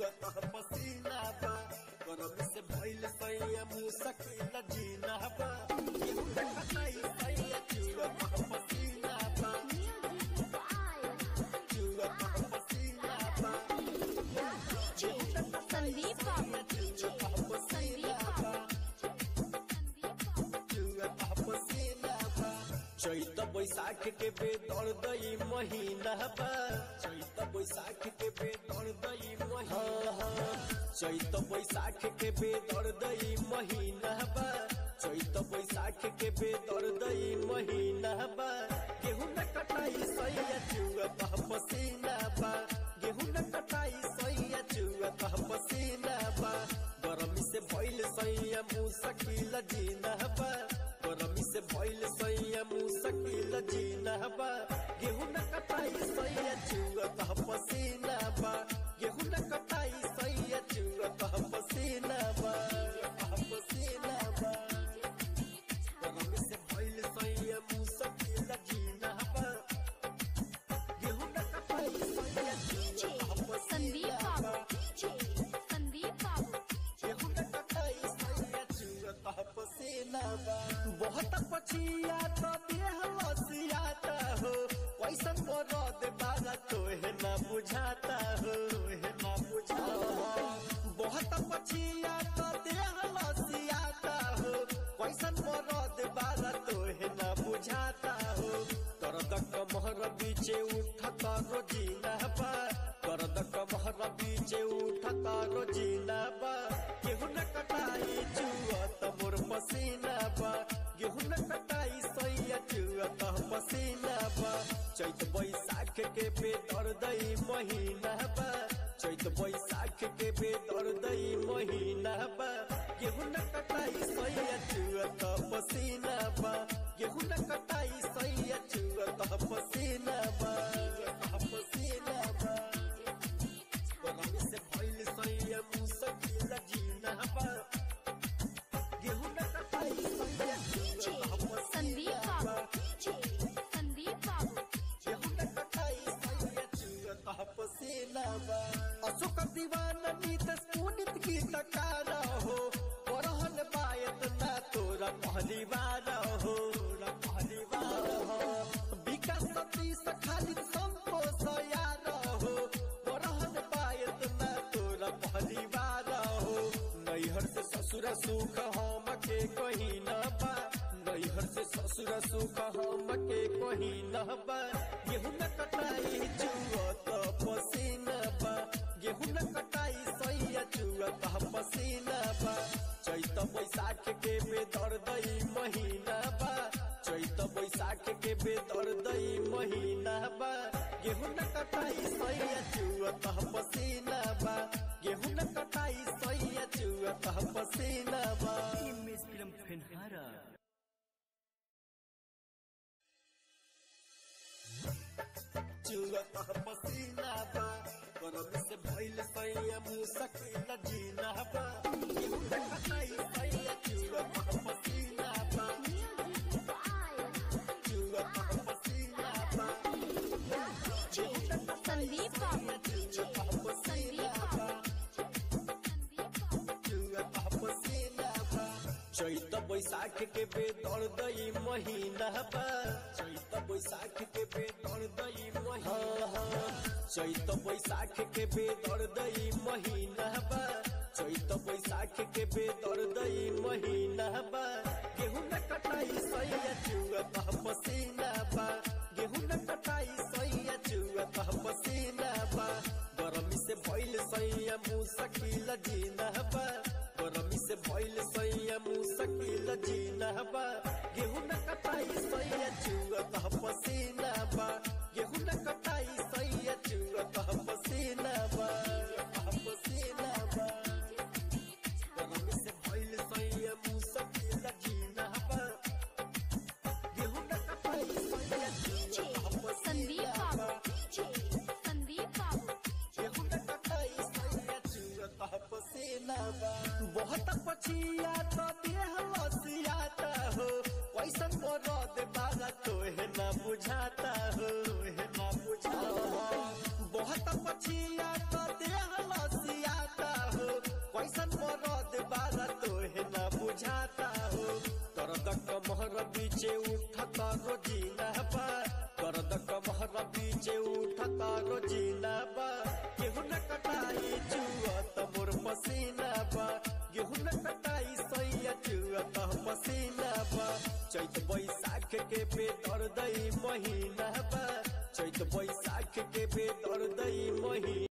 चुअत पसीना बा गरम से भइल सैया मुसकिल जीना बा केहू न कटाई सैया चुअत पसीना बा चुअत पसीना बा संदीप बाबू चुअत पसीना बा चुअत पसीना बा चैत बैसाख के बेदर दई महीना बा चैत बैसाख के बेदर दई महीना चैत बैसाख के बेदर दई महीना बा चैत बैसाख के बेदर दई महीना बा गेहूं न कटाई सैया चुअत पसीना बा गेहूं न कटाई सैया चुअत पसीना बा गरमी से भइल सैया मुसकिल जीना बा गरमी से भइल सैया मुसकिल जीना बा गेहूं न कटाई सैया चुअत पसीना बा गेहूं न कटाई सैया चुअत पसीना बा पसीना बा गरमी से भइल सैया मुसकिल जीना बा गेहूं न कटाई सैया चुअत संदीप पसीना बा बाबू संदीप बाबू गेहूं न कटाई सैया चुअत पसीना बा बहुत पछिया तो देह लसियाता हो कैसन मरद बागा तोहे ना बुझाता हो तोहे ना बुझाता हो बहुत पछिया तो देह लसियाता हो कैसन मरद बागा तोहे ना बुझाता हो दर्द कमहर बीचे उठता रोजीना बा दर्द कमहर बीचे उठता रोजीना बा गेहूं न कटाई चुअत मोर पसीना बा गेहूं न कटाई सैया चुअत पसीना बा चैत बैसाख के बेदर दई महीना बा चैत बैसाख के बेदर दई महीना बा गेहूं न कटाई सैया चुअत पसीना बा गेहूं न कटाई सैया चुअत पसीना बा पसीना बा गरमी से भइल सैया मुसकिल जीना बा गेहूं न कटाई सैया चुअत संदीप पसीना बा बाबू संदीप बाबू गेहूं न कटाई सैया चुअत पसीना बा अशोक दीवाना नीतस पुनित की तकारा हो परहन बायत ना तोरा पहली बार हो तोरा पहली बार हो विकास सतीश खाली संतोष यार हो परहन बायत ना तोरा पहली बार हो नैहर से ससुर सुख हम के कहीं न बा नैहर से ससुर सुख हम के कहीं न बा गेहूं न कटाई चुअत पसीना बा गेहूं न कटाई सैया चुअत पसीना बा चैत बैसाख के बेदर दई महीना बा चैत बैसाख के बेदर दई महीना बा गेहूं न कटाई सैया चुअत पसीना बा गेहूं न कटाई सैया चुअत पसीना बा इमेज फिल्म फेनहारा चुअत पसीना बा गरम से भइल सैया मुसकिल जीना बा गेहूं न कटाई सैया चुअत पसीना बा चुअत पसीना बा संदीप बाबू चुअत पसीना बा चुअत पसीना बा चैत बैसाख के बेदर दई महीना बा चैत बैसाख के बेदर दई महीना चैत बैसाख के बेदर दई महीना बा चैत बैसाख के बेदर दई महीना बा गेहूं न कटाई सैया चुअत पसीना बा गेहूं न कटाई सैया चुअत पसीना बा गरमी से भइल सैया मुसकिल जीना बा गरमी से भइल सैया मुसकिल जीना बा गेहूं न कटाई सैया चुअत पसीना बा गेहूं न कटाई सैया चुअत पसीना बा पसीना बा गरमी से भइल सैया मुसकिल जीना बा गेहूं न कटाई सैया चुअत संदीप पसीना बा बाबू संदीप बाबू गेहूं न कटाई सैया चुअत पसीना बा बहुत पछिया तो देह लसियाता हो कैसन मरद बागा तोहे ना बुझाता हो तोहे ना बुझाता हो बहुत पछिया तो देह लसियाता दर्दई महीना बा चैत बैसाख के बेदर्दई